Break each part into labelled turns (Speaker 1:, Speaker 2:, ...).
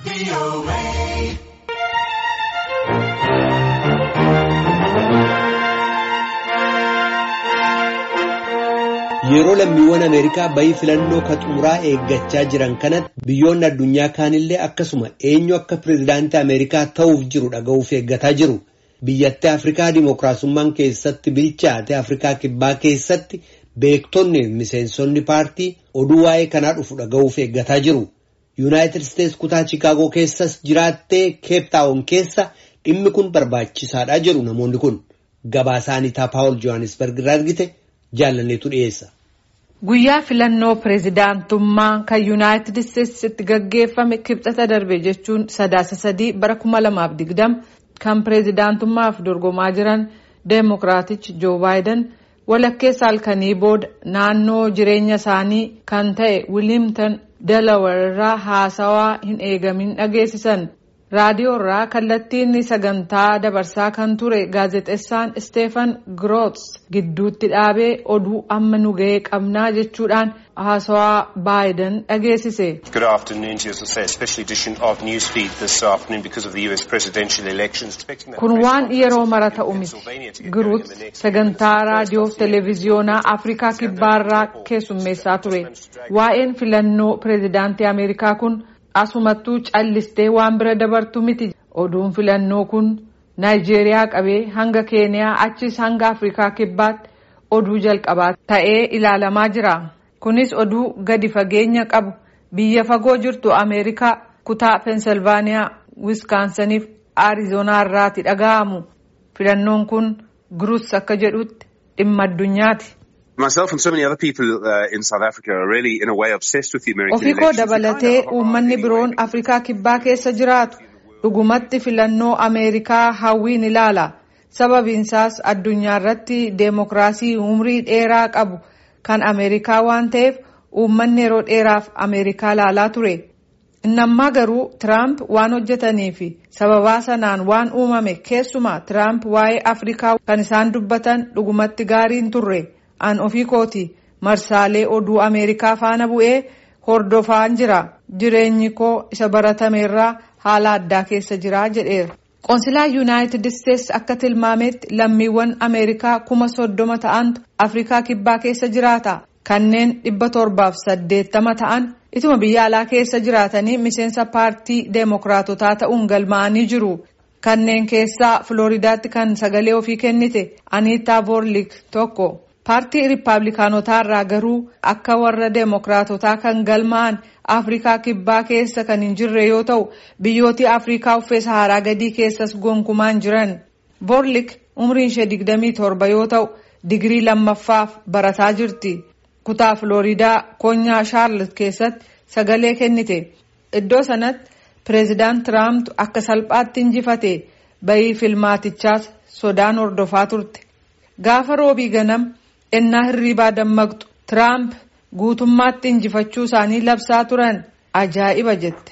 Speaker 1: Yeroo lammiiwwan Ameerikaa bayii filannoo ka xumuraa eeggachaa jiran kanatti biyyoonni addunyaa kaanillee akkasuma eenyu akka pirezidaantii Ameerikaa ta'uuf jiru dhaga'uuf eeggataa jiru. Biyyattii Afrikaa Dimookiraasummaan keessatti bilchaate Afrikaa Kibbaa keessatti beektonni miseensonni paartii oduu waa'ee kanaa dhufu dhaga'uuf eeggataa jiru. Yuunaayitid Isteets kutaa Chikaagoo keessas jiraattee Keeptaawon keessa dhimmi kun barbaachisaadha jedhu namoonni kun. Gabaasaanii Paawul Johannesburg irraa argite jaalanneetu dhiyeessa.
Speaker 2: Guyyaa filannoo pireezidaantummaa kan Yuunaayitid Isteets itti gaggeeffame kibxata darbe jechuun sadaasa sadii bara kuma lamaaf digdama kan pireezidaantummaaf dorgomaa jiran deemokiraatichi Joo Baayiden walakkeessa halkanii booda naannoo jireenya isaanii kan ta'e Wilimtan Delaware irraa haasawaa hin eegamin dhageessisan. raadiyoo irraa kallattiin sagantaa dabarsaa kan ture gaazexeessaan Steefan Groots gidduutti dhaabee oduu amma nu ga'ee qabnaa jechuudhaan haasawaa baayiden dhageessise.
Speaker 3: Good afternoon to you, as I say, a special edition of Newsfeed this afternoon because of the US presidential elections.
Speaker 2: Kun waan yeroo mara ta'u miti. Groots sagantaa raadiyoo fi televiziyoonaa Afrikaa kibbaarraa keessummeessaa ture. Waa'een filannoo pireezidaantii Ameerikaa kun asumattuu callistee waan bira dabartu miti oduun filannoo kun naayijeeriyaa qabee hanga keeniyaa achis hanga afrikaa kibbaatti oduu jalqabaa ta'ee ilaalamaa jira kunis oduu gadi fageenya qabu biyya fagoo jirtu ameerikaa kutaa peensilvaaniyaa wiskaansaniif aarizoonaa irraati dhaga'amu filannoon kun guruus akka jedhutti dhimma addunyaati.
Speaker 4: Myself and so many other people uh, in South Africa are really in a way obsessed with the American
Speaker 2: Ofii koo dabalatee uummanni biroon Afrikaa kibbaa keessa jiraatu dhugumatti filannoo Ameerikaa hawwiin ilaala. Sababiinsaas addunyaa irratti deemokiraasii umrii dheeraa qabu kan Ameerikaa waan ta'eef uummanni yeroo dheeraaf Ameerikaa laalaa ture. Innammaa garuu Tiraamp waan hojjetanii fi sababaa sanaan waan uumame keessumaa Tiraamp waa'ee Afrikaa kan isaan dubbatan dhugumatti gaariin turre. an ofii kooti marsaalee oduu ameerikaa faana bu'ee hordofaan jira jireenyi koo isa baratameerraa haala addaa keessa jira jedheera. qoonsilaa yuunaayitid isteets akka tilmaametti lammiiwwan ameerikaa kuma soddoma ta'antu afrikaa kibbaa keessa jiraata kanneen dhibba torbaaf saddeettama ta'an ituma biyya alaa keessa jiraatanii miseensa paartii deemokiraatotaa ta'uun galmaa'anii jiru. kanneen keessaa filooridaatti kan sagalee ofii kennite aniitaa voorlik tokko. paartii riippaabilikaanotaa irraa garuu akka warra deemokiraatotaa kan galmaa'an afrikaa kibbaa keessa kan hin jirre yoo ta'u biyyooti afrikaa uffee saharaa gadii keessas gonkumaan jiran voorlik umriin ishee digdamii torba yoo ta'u digirii lammaffaaf barataa jirti kutaa filooridaa koonyaa shaarlot keessatti sagalee kennite iddoo sanatti pireezidaant tiraamp akka salphaatti injifate bayii filmaatichaas sodaan hordofaa turte gaafa roobii ganam. ennaa hirriibaa dammaqxu tiraamp guutummaatti injifachuu isaanii labsaa turan ajaa'iba jette.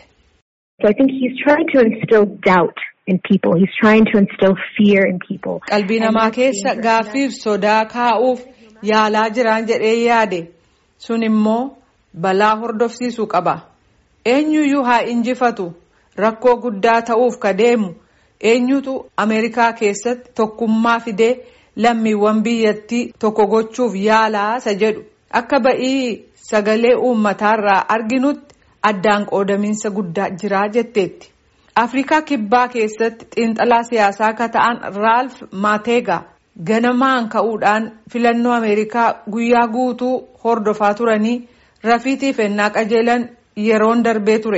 Speaker 2: qalbii namaa keessa gaaffiif sodaa kaa'uuf yaalaa jiraan jedhee yaade sun immoo balaa hordofsiisuu qaba eenyuyyuu haa injifatu rakkoo guddaa ta'uuf ka deemu eenyutu ameerikaa keessatti tokkummaa fidee. lammiiwwan biyyattii tokko gochuuf yaalaa isa jedhu akka ba'ii sagalee uummataarraa arginutti addaan qoodamiinsa guddaa jiraa jetteetti. afrikaa kibbaa keessatti xiinxalaa siyaasaa akka ta'an raalf maateegaa ganamaan ka'uudhaan filannoo ameerikaa guyyaa guutuu hordofaa turanii rafiitiif ennaa qajeelan yeroon darbee ture.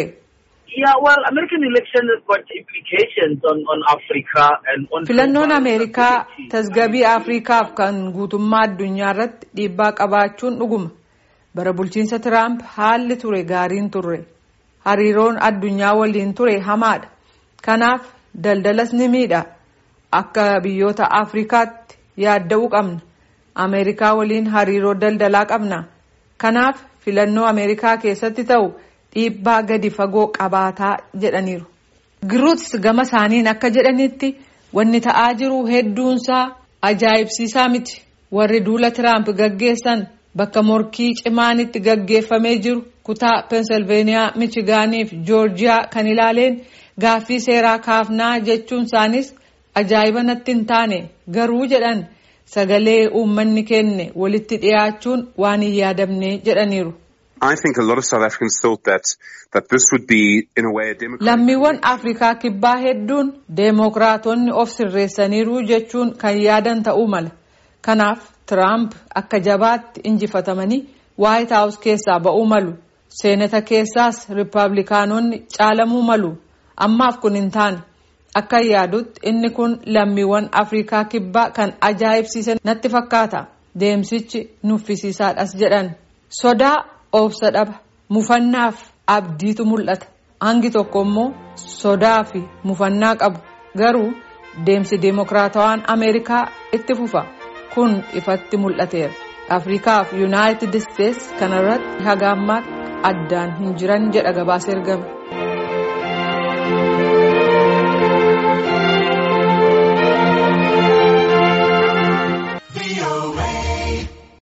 Speaker 2: filannoon ameerikaa tasgabii afrikaaf kan guutummaa addunyaa irratti dhiibbaa qabaachuun dhuguma bara bulchiinsa tiraamp haalli ture gaariin turre hariiroon addunyaa waliin ture hamaadha kanaaf daldalas ni miidha akka biyyoota afrikaatti yaadda'uu qabna ameerikaa waliin hariiroo daldalaa qabna kanaaf filannoo ameerikaa keessatti ta'u. dhiibbaa gadi fagoo qabaataa jedhaniiru. Giruuts gama isaaniin akka jedhanitti wanni ta'aa jiru hedduunsaa ajaa'ibsiisaa miti. Warri duula Tiraamp gaggeessan bakka morkii cimaan itti gaggeeffamee jiru kutaa peensilveeniyaa michigaanii fi joorjiyaa kan ilaaleen gaaffii seeraa kaafnaa jechuun isaanis ajaa'iba natti hin taane garuu jedhan sagalee uummanni kenne walitti dhiyaachuun waan hin yaadamne jedhaniiru.
Speaker 4: I think a lot of South Africans thought that that this would be in a way a democratic.
Speaker 2: Lammiiwwan Afrikaa kibbaa hedduun deemokiraatonni of sirreessaniiru jechuun kan yaadan ta'uu mala. Kanaaf Tiraamp akka jabaatti injifatamanii Waayit Haawus keessaa ba'uu malu. Seenata keessaas Rippaabilikaanonni caalamuu malu. Ammaaf kun hin taane. Akka yaadutti inni kun lammiiwwan Afrikaa kibbaa kan ajaa'ibsiise natti fakkaata. Deemsichi nuffisiisaadhas jedhan. Sodaa obsa dhaba mufannaaf abdiitu mul'ata hangi tokko immoo sodaa fi mufannaa qabu garuu deemsi deemokiraatawaan ameerikaa itti fufa kun ifatti mul'ateera afrikaa fi yuunaayitid isteets kanarratti haga ammaatti addaan hin jiran jedha gabaasa ergame.